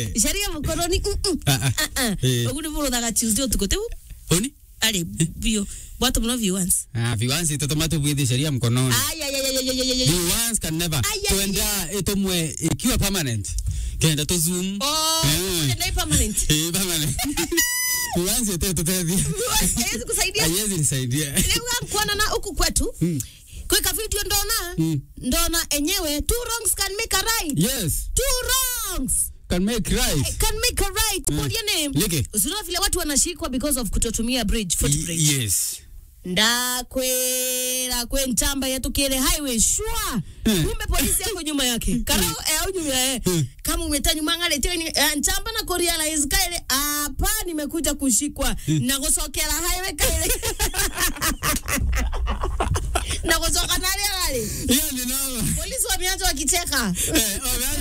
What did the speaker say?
Eh. sheria mkononi mm, mm. Ah, ah. Ah, ah. Eh. Ogu ni buruthaga Tuesday utuko teu Oni? ari bio bwatu muno viewers Ah, viwansi tutuma tubwithi sheria mkononi. ay ay ay ay ay ay ay Viwansi can never. Ai, ai, Tuenda itumwe ikiwa permanent. Kenda to zoom. oh Eh. ndio permanent Eh, permanent. Viwansi te tutethi. haiwezi kusaidia Haiwezi nisaidia. leo kuona na huku kwetu kweka video ndona Mm. ndona enyewe two wrongs can make a right Yes. two wrongs Can make right. can make a right Mm. Call your name Leke. usiona vile watu wanashikwa because of kutotumia bridge footbridge Y- Yes. ndakwera kwe ntamba yatukire highway shwa Hmm. kumbe polisi yako nyuma yake karo eh, au nyuma eh. kama umeta nyuma ngale teni eh, ntamba na kurealize kaile hapa nimekuja kushikwa na gusokera highway kaile na gusoka nale nale Hiyo ni noma. polisi wameanza wakicheka Eh, oh,